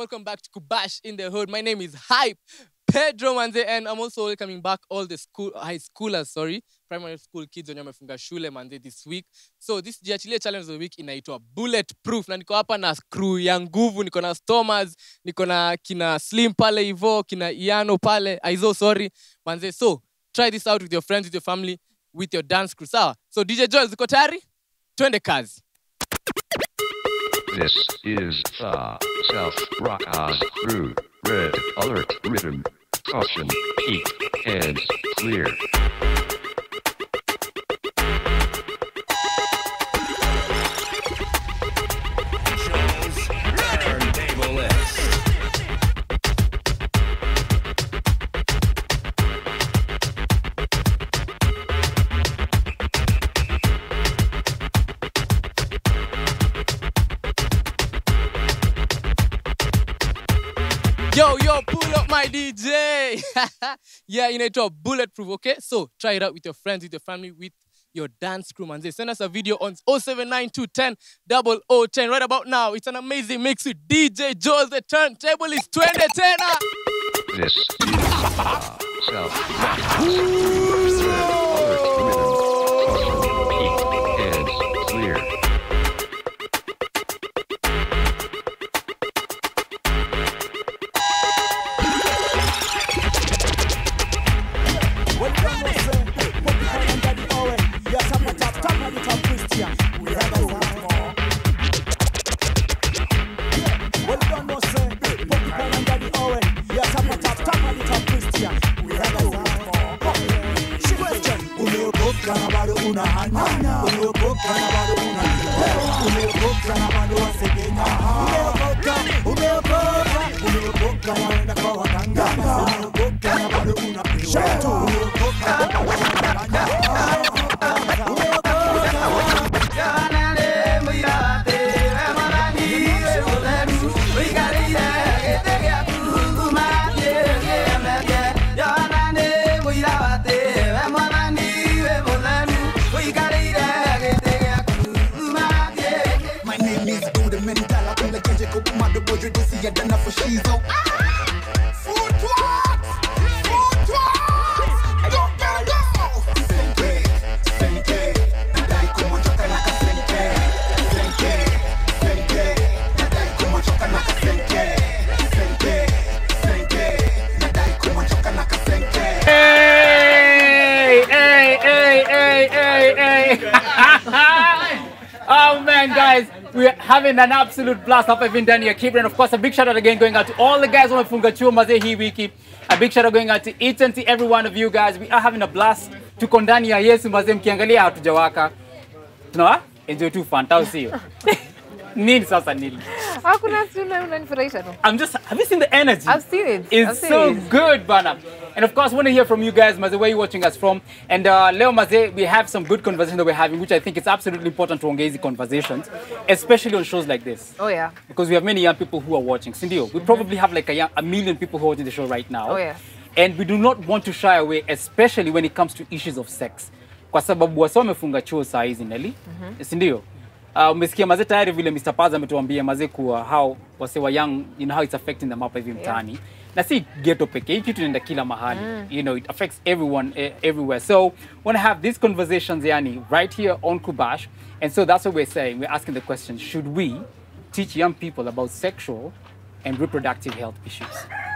welcome back to Kubash in the Hood. My name is Hype Pedro Manze, and I'm also welcoming back all the school high schoolers, sorry, primary school kids wenye wamefunga shule manze this week. So this jiachilie challenge of the week inaitwa Bulletproof, na niko hapa na crew ya nguvu, niko na Stomas, niko na kina Slim pale hivo, kina Iano pale, Aizo sorry manze. So try this out with your friends, with your family, with your dance crew. Sawa? So DJ Joel, ziko tayari? Twende kazi. This is the South Rockers Crew. Red Alert Rhythm. Caution. Peak. Hands clear. Yo, yo, pull up my DJ. yeah, inaitwa Bulletproof, okay? So try it out with your friends, with your family, with your dance crew, man. Send us a video on 079210 0010. Right about now, it's an amazing mix with DJ Joel. The turntable is 2010. This is the South Rockers Crew. Red Alert Rhythm. Caution. Peak. Hands clear. Umeokoka na bado una hanya, umeokoka na bado una umeokoka na bado wasegenya, umeokoka, umeokoka, umeokoka na wenda kwa waganga, umeokoka na bado una shatu, umeokoka na bado unafanya, umeokoka My name is Dude Mental. I'm like Kenji Kumado Bojo Desi Yadana for Shizo. Food twags! Food twags! Go, go, go! Senke, senke, nadai kumochoka naka senke. Senke, senke, nadai kumochoka naka senke. Senke, senke, nadai kumochoka naka senke. Hey, hey, hey, hey, hey, hey. oh man, guys, we're having an absolute blast hapa hivi ndani ya Kibra. And of course, a big shout out again going out to all the guys wamefunga chuo mazee hii wiki. A big shout out going out to each and to every one of you guys. We are having a blast. Tuko ndani ya Yesu mazee, mkiangalia hatujawaka. Tunawa enjoy tu fun, au sio? Nini sasa nini? Hakuna si una- unanifurahisha tu. I'm just, have you seen the energy? I've seen it. I've It's seen so it. good, Bana. And of course, want to hear from you guys, Maze, where you watching us from. And uh, Leo Maze, we have some good conversation that we're having, which I think it's absolutely important to engage in conversations, especially on shows like this. Oh yeah. Because we have many young people who are watching. Sindio, we probably have like a, young, a million people who are watching the show right now. Oh, yeah. And we do not want to shy away, especially when it comes to issues of sex. Kwa sababu wasa wamefunga chuo saa hizi Nelly. Sindio? Uh, umesikia mazee tayari vile Mr. Paz ametuambia mazee kuwa how wase wa young, you know how it's affecting them hapa hivi mtaani. Na si ghetto pekee, hii kitu inaenda kila mahali. You know, it affects everyone eh, everywhere. So, want to have these conversations yani right here on Kubash. And so that's what we're saying. We're asking the question, should we teach young people about sexual and reproductive health issues?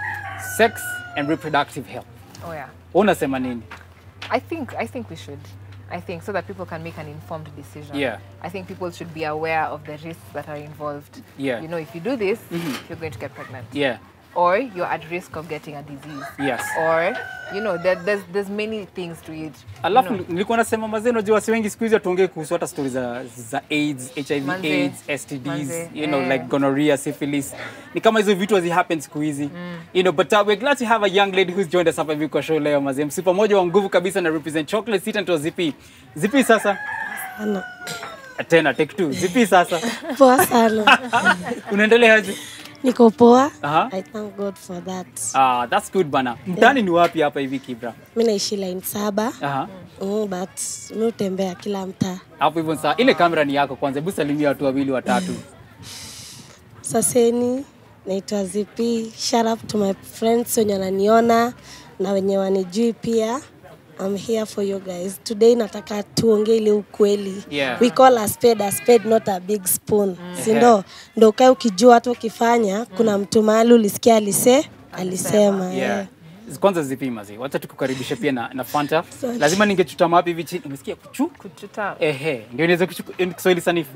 Sex and reproductive health. Oh yeah. Unasema nini? I think I think we should. I think so that people can make an informed decision. Yeah. I think people should be aware of the risks that are involved. Yeah. You know, if you do this, you're going to get pregnant. Yeah. Or you're at risk of getting a disease. Yes. Or, you know, there, there's there's many things to it. you Alafu know. nilikuwa nasema mazee, unajua wasi wengi siku hizi hatuongei kuhusu hata stori za, za AIDS, HIV Manze. AIDS, STDs, Manze, you know, eh. like gonorrhea, syphilis. Ni kama hizo vitu hazi happen siku hizi. You know, but uh, we're glad to have a young lady who's joined us hapa hivi kwa show leo mazee. Msipa moja wa nguvu kabisa na represent chocolate sit and zipi. Zipi sasa? Sana. Tena take two. Zipi sasa? Poa sana. Unaendeleaje? Niko poa. Aha. I thank God for that. Ah, that's good bana. Mtani ni wapi hapa hivi Kibra? Mi naishi line saba. Aha. Mm, but mi hutembea kila mtaa. Hapo hivyo saa ile kamera ni yako kwanza. Hebu salimia watu wawili watatu. Saseni, naitwa zipi shout out to my friends wenye wananiona na wenye wanijui pia I'm here for you guys today nataka tuongee ile ukweli Yeah. we call a spade a spade not a big spoon si ndo ndo ukae ukijua hata ukifanya kuna mtu mahali ulisikia alise alisema Yeah. eh. Kwanza zipima zi. Wacha tukukaribishe pia na, na Fanta. Sorry. Lazima ningechutama wapi hivi chini. Umesikia kuchu? Kuchuta. Ehe, ndio niweze kuchu- eh, Kiswahili sanifu.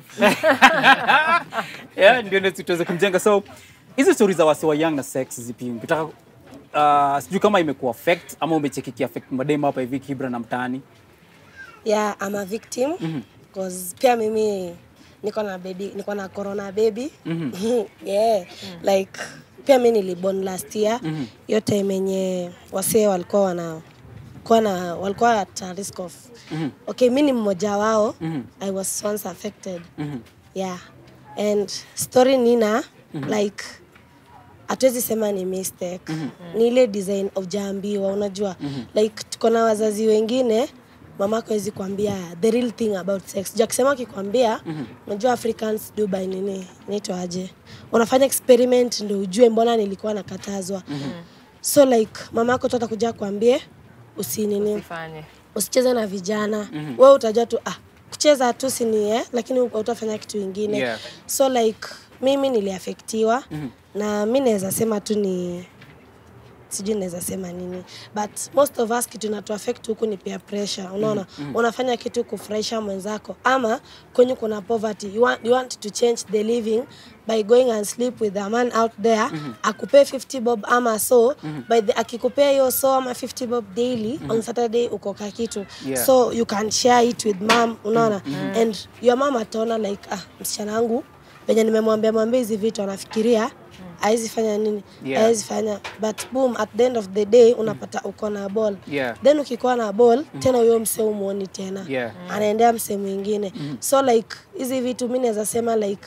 yeah, ndio niweze tuweze kumjenga. So hizi stories za wasi wa young na sex zipi? Ukitaka uh, sijui kama imekuwa affect ama umecheki ki affect madema hapa hivi Kibra na mtaani. yeah I'm a victim because pia mimi niko na baby niko na corona baby yeah like pia mi niliborn last year hiyo time yenye wasee walikuwa wana kuwa na walikuwa at a risk of okay mi ni mmoja wao i was once affected yeah and story nina like hatuwezi sema ni mistake ni ile design ujaambiwa unajua like tuko na wazazi wengine mamako hawezi kuambia the real thing about sex ja kusema akikwambia unajua africans do by nini inaitwa aje unafanya experiment ndo ujue mbona nilikuwa nakatazwa so like mamako tu atakuja kuambie usinini Usifanye. usicheze na vijana mm wewe utajua tu ah, kucheza tu sini eh, lakini utafanya kitu ingine Yeah. so like mimi niliafektiwa na mi naweza sema tu ni sijui naweza sema nini but most of us kitu inatuaffect huku ni peer pressure unaona unafanya kitu kufurahisha mwenzako ama kwenye kuna poverty you want, you want to change the living by going and sleep with a man out there akupee 50 bob ama so by the, akikupea hiyo so ama 50 bob daily on saturday ukoka kitu Yeah. so you can share it with mom unaona and your mom ataona like ah msichana wangu venye nimemwambia mwambia hizi vitu anafikiria hawezi fanya nini Yeah. hawezi fanya but boom at the end of the day unapata uko na ball Yeah. then ukikuwa na ball tena huyo mse umuoni tena Yeah. anaendea mse mwingine so like hizi vitu mi naweza sema like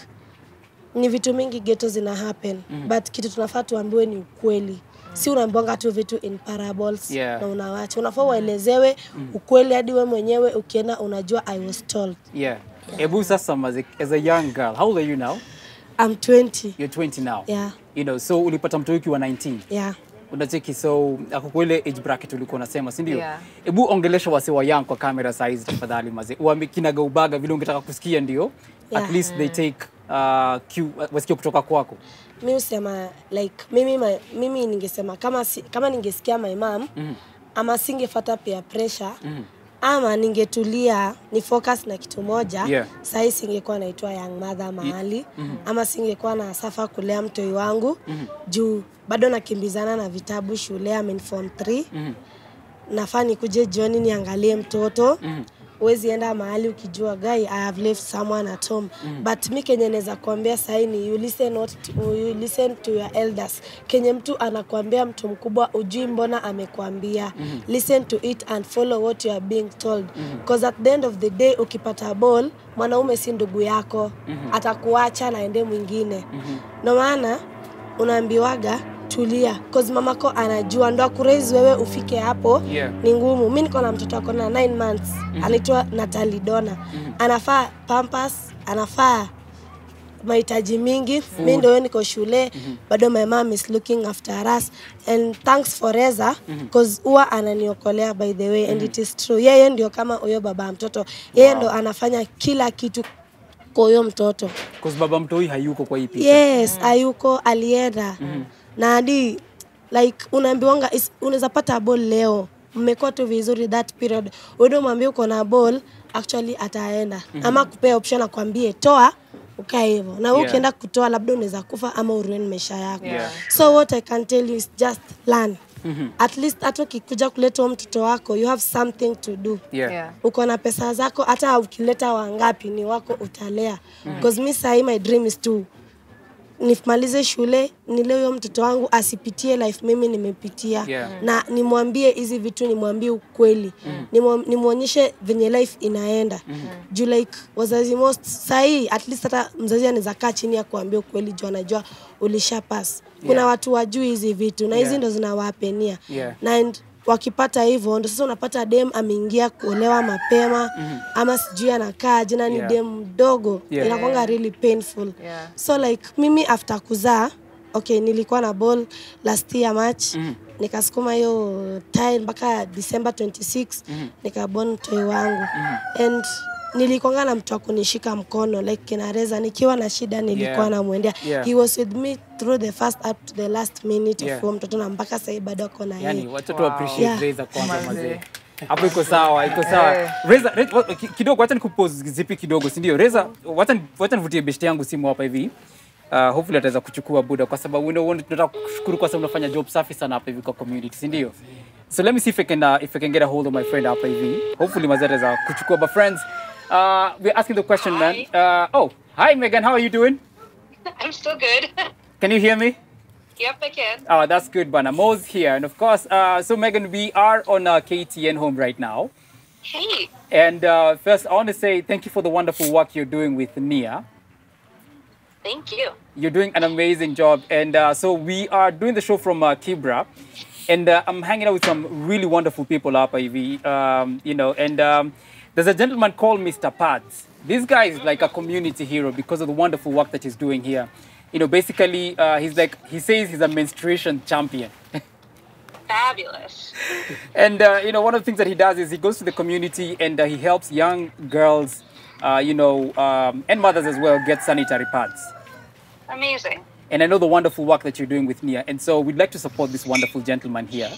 ni vitu mingi geto zina happen but kitu tunafaa tuambiwe ni ukweli si unaambwanga tu vitu in parables Yeah. na unawacha unafaa uelezewe ukweli hadi we mwenyewe ukienda unajua i was told Yeah. Ebu sasa maze, as a young girl, how old are you now? I'm 20 You're 20 now. yeah You know, so ulipata mtoto ukiwa 19. yeah unacheki so ako kwa ile age bracket ulikuwa unasema si ndio Yeah. hebu ongelesha wase wa young kwa kamera size tafadhali maze uambi kinaga ubaga vile ungetaka kusikia ndio Yeah. at least they take uh, cue, wasikie kutoka kwako mi husema like mimi, my, mimi ningesema kama, si, kama ningesikia my mom mm. ama singefata peer pressure mm. ama ningetulia ni focus na kitu moja Yeah. sahii singekuwa naitwa young mother mahali mm. ama singekuwa na safa kulea mtoi wangu mm. juu bado nakimbizana na vitabu shule amen form 3 mm. nafaa nikuje jioni niangalie mtoto mm huwezi enda mahali ukijua guy i have left someone at home mm. but mi kenye naweza kuambia sahii ni you listen, what to, you listen to your elders kenye mtu anakuambia mtu mkubwa ujui mbona amekwambia mm. listen to it and follow what you are being told because mm. at the end of the day ukipata ball mwanaume si ndugu yako mm-hmm. atakuacha na ende mwingine mm-hmm. ndo maana unaambiwaga tulia cause mamako anajua ndo akuraise wewe ufike hapo Yeah. ni ngumu mi niko na mtoto ako na 9 months mm-hmm. anaitwa natali dona mm-hmm. anafaa pampas anafaa mahitaji mingi mi ndo huyo niko shule mm-hmm. bado my mom is looking after us and thanks for Reza cause huwa ananiokolea by the way and it is true yeye ndio kama huyo baba ya mtoto yeye ndo anafanya kila kitu kwa huyo mtoto cause baba mtoi hayuko kwa hii picha yes ayuko alienda na hadi like unaambiwanga is- unaweza pata ball leo mmekuwa tu vizuri that period uende umwambie uko na ball actually ataenda ama kupea option akwambie toa ukae hivyo na wewe Yeah. ukienda kutoa labda unaweza kufa ama uruin maisha yako Yeah. so what i can tell you is just learn at least hata ukikuja kuleta huyo mtoto wako you have something to do yeah. Yeah. uko na pesa zako hata ukileta wangapi ni wako utalea because mi sahii my dream is to nimalize shule nile huyo mtoto wangu asipitie life mimi nimepitia Yeah. na nimwambie hizi vitu nimwambie ukweli mm. nimwonyeshe venye life inaenda mm. juu like wazazi most sahii at least hata mzazi anaweza kaa chini ya kuambia ukweli juu anajua ulisha pass kuna Yeah. watu wajui hizi vitu na hizi Yeah. ndo zinawapenia Yeah. na and wakipata hivyo ndo sasa unapata dem ameingia kuolewa mapema mm-hmm. ama sijui anakaa jina ni Yeah. dem mdogo Yeah. inakwanga really painful Yeah. so like mimi after kuzaa okay nilikuwa na ball last year march mm -hmm. nikasukuma hiyo time mpaka december 26 mm -hmm. nikabon mtoi wangu mm -hmm. and nilikwanga na mtu wa kunishika mkono like kinareza nikiwa na shida nilikuwa Yeah. namwendea Yeah. he was with me through the first up to the last minute Yeah. of huo mtoto na mpaka sahii bado ako na yani yeye watoto Wow. appreciate Yeah. Reza kwanza Manze. mazee hapo iko sawa iko sawa Eh. Reza, Reza wa- ki- kidogo wacha nikupose zipi kidogo si ndio Reza wacha ni- wacha nivutie best yangu simu hapa hivi Uh, hopefully ataweza kuchukua buda kwa sababu you know, tunataka kushukuru kwa sababu unafanya job safi sana hapa hivi kwa community si ndio so let me see if I can uh, if I can get a hold of my friend hapa hivi hopefully mazee ataweza kuchukua but friends uh, we're asking the question man uh, oh hi Megan how are you doing I'm still good. can you hear me yep, I can. Oh, that's good, Bana. Mo's here. And of course, uh, so Megan, we are on uh, KTN home right now. Hey, And uh, first, I want to say thank you for the wonderful work you're doing with Nia. thank you. You're doing an amazing job. And uh, so we are doing the show from uh, Kibra. And uh, I'm hanging out with some really wonderful people up, Ivy. Um, you know, and um, there's a gentleman called Mr. Pads. This guy is like a community hero because of the wonderful work that he's doing here. You know, basically, uh, he's like, he says he's a menstruation champion. Fabulous. And uh, you know, one of the things that he does is he goes to the community and uh, he helps young girls, uh, you know, um, and mothers as well get sanitary pads. Amazing. And I know the wonderful work that you're doing with Nia, and so we'd like to support this wonderful gentleman here.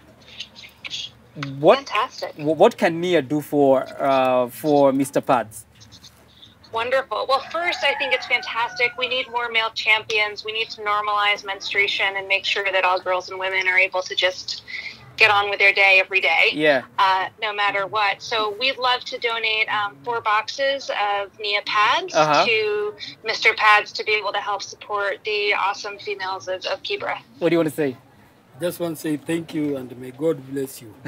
What Fantastic. wh- what can Nia do for uh, for Mr. Pads? Wonderful. Well, first, I think it's fantastic. We need more male champions. We need to normalize menstruation and make sure that all girls and women are able to just get on with their day every day. Yeah. Uh, no matter what. So we'd love to donate um, four boxes of Nia pads Uh-huh. to Mr. Pads to be able to help support the awesome females of, of Kibra. What do you want to say? Just want to say thank you and may God bless you.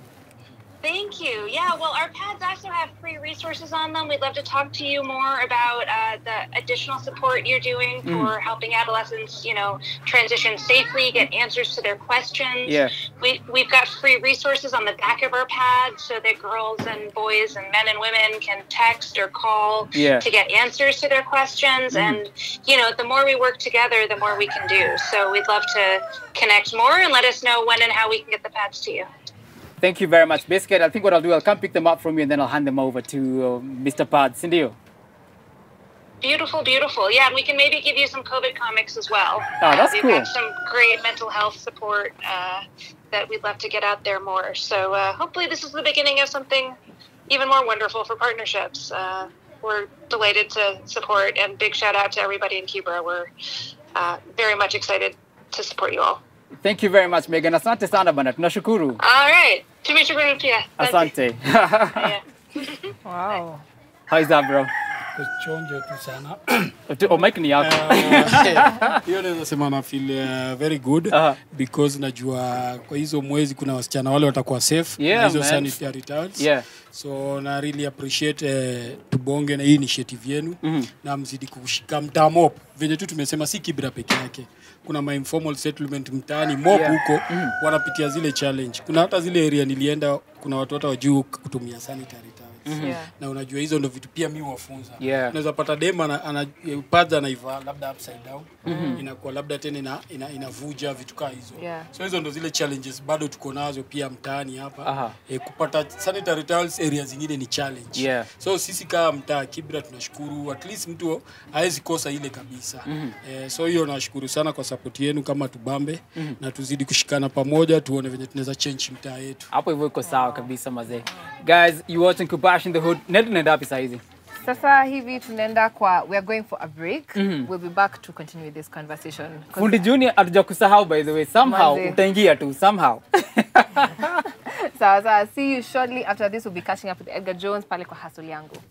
Thank you. Yeah, well, our pads also have free resources on them. We'd love to talk to you more about uh, the additional support you're doing for helping adolescents, you know, transition safely, get answers to their questions. Yeah. We, we've got free resources on the back of our pads so that girls and boys and men and women can text or call Yeah. to get answers to their questions. And, you know, the more we work together, the more we can do. So we'd love to connect more and let us know when and how we can get the pads to you. Thank you very much, Biscuit. I think what I'll do, I'll come pick them up from you, and then I'll hand them over to uh, Mr. Pads. Indio. Beautiful, beautiful. Yeah, and we can maybe give you some COVID comics as well. Oh, that's We've cool. got some great mental health support uh, that we'd love to get out there more. So uh, hopefully, this is the beginning of something even more wonderful for partnerships. Uh, we're delighted to support, and big shout out to everybody in Kibra. We're uh, very much excited to support you all. Thank you very much, Megan. Asante sana bana. Tunashukuru. All right. Tumeshukuru pia. Asante. Yeah. Wow. How is that, bro? Kuchonjo tu sana. Oh, mic ni yako. Hiyo naweza sema na feel uh, very good Aha. because najua kwa hizo mwezi kuna wasichana wale watakuwa safe Yeah, na hizo man. sanitary towels. Yeah. So na really appreciate eh, tubonge na hii initiative yenu na mzidi kushika mtaa mop venye tu tumesema si Kibra peke yake kuna ma informal settlement mtaani mop Yeah. huko wanapitia zile challenge kuna hata zile area nilienda kuna watu hata wajuu kutumia sanitary towels Yeah. na unajua hizo ndo vitu pia mi wafunza Yeah. unaweza pata dem ana, ana, pads anaivaa labda upside down inakuwa labda tena ina, ina, inavuja vitu kaa hizo Yeah. so hizo ndo zile challenges bado tuko nazo pia mtaani hapa Aha. e, kupata sanitary towels area zingine ni challenge Yeah. so sisi kama mtaa Kibra tunashukuru at least mtu hawezi kosa ile kabisa e, so hiyo nashukuru sana kwa support yenu kama tubambe na tuzidi kushikana pamoja tuone venye tunaweza change mtaa yetu Hapo hivyo iko sawa kabisa mazee. Guys, you watching Kubash in the Hood. Nenda tunaenda wapi saa hizi? Sasa hivi tunaenda kwa we are going for a break. We'll be back to continue with this conversation. 'Cause- Fundi Junior hatuja kusahau by the way. Somehow Manze. utaingia tu somehow. Sawa sawa. See you shortly after this we'll be catching up with Edgar Jones pale kwa hustle yangu.